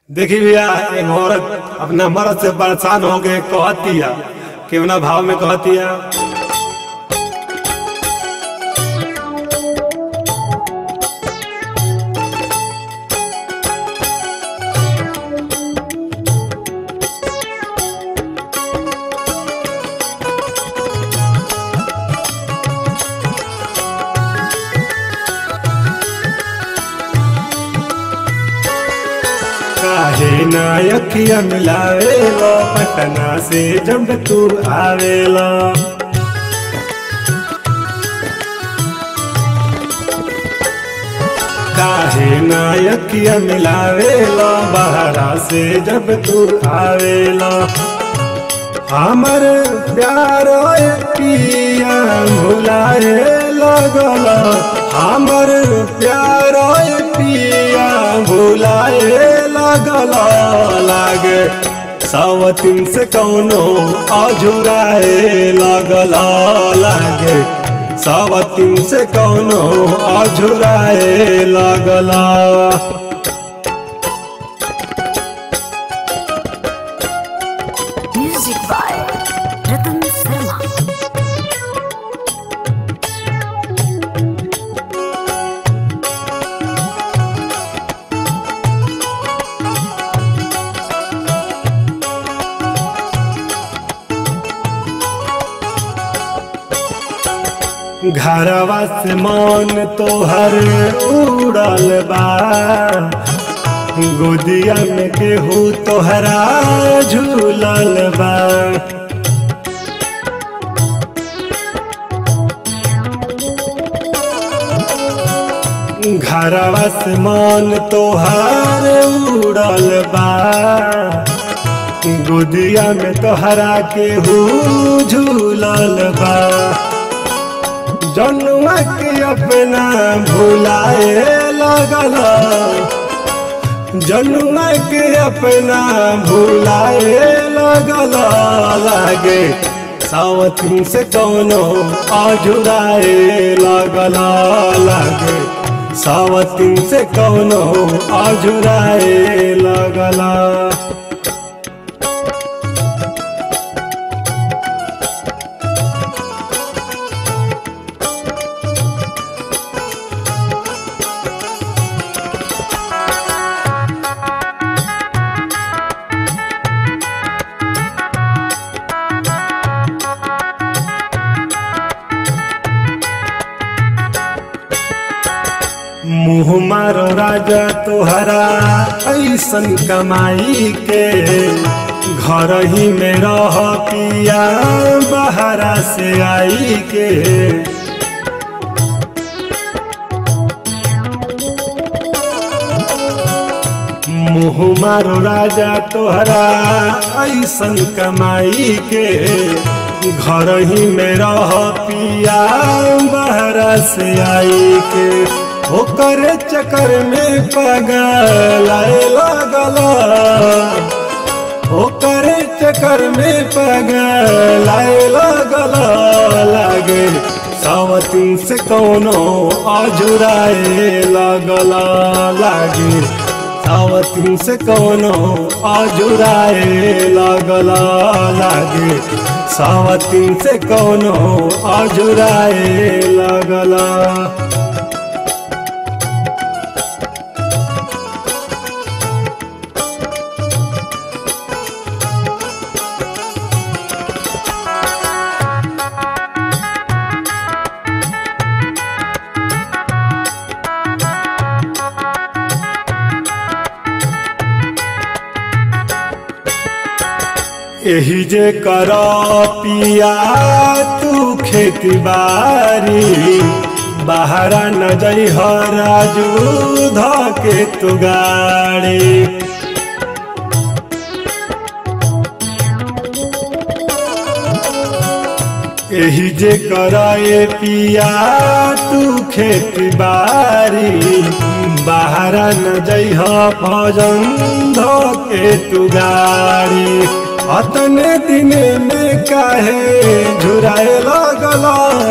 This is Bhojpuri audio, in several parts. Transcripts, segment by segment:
देखी भैया एक औरत अपना मर्द से परेशान हो गए कहतिया केवना भाव में कहतिया काहे नायकिया मिलावेला पटना से जब तू आवेला काहे नायकिया मिलावेला बहरा से जब तू आवेला हमर प्यार पिया भुलाए लगल हमर प्यार पिया भुलाए लगल लागे सावतिन से कौनो अजुराए लगल लागे सावतिन से कौनो अजुराए लगला Music by Ratan Sharma. घरवा से मन तोहर उड़ल बा गोदिया में केहू तोहरा झूलल बा घरवा से मन तोहर उड़ल बा गोदिया में तोहरा केहू झूलल बा जनुआ के अपना भुलाए लगल जनुआ के अपना भुलाए लगल लागे सावती से कौनो अजुराए लगल लागे सावती से कौनो अजुराए लगला मुँह मारो राजा तोहरा ऐसन कमाई के घर ही में रह पिया बहरा से आई के मुँह मारो राजा तोहरा ऐसन कमाई के घर ही में रह पिया बहरा से आई के ओकर चक्कर में पगल लगल ओकर चक्कर में पगल लगल लागे सावती से कौनो अजुराए लगल लागे सावती से कौनो अजुराए लगल लागे सावती से कौनो अजुराए लगला एही जे कर पिया तू खेती बारी बाहरा न जई राजू धके तू गाड़ी एही जे कर पिया तू खेती बारी बाहरा न जई भजन धके तू गाड़ी अतने दिन में काहे झुराए लगल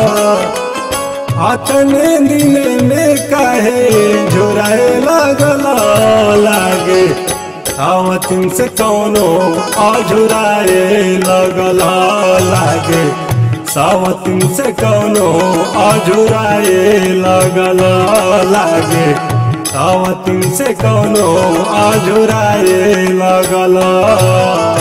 अतने दिन में काहे झुराए लगल लागे सावतिन से कौनो अझुराए लगल लागे सावतिन से कौनो अझुराए लगल लागे सावतिन से कौनो अझुराए लगल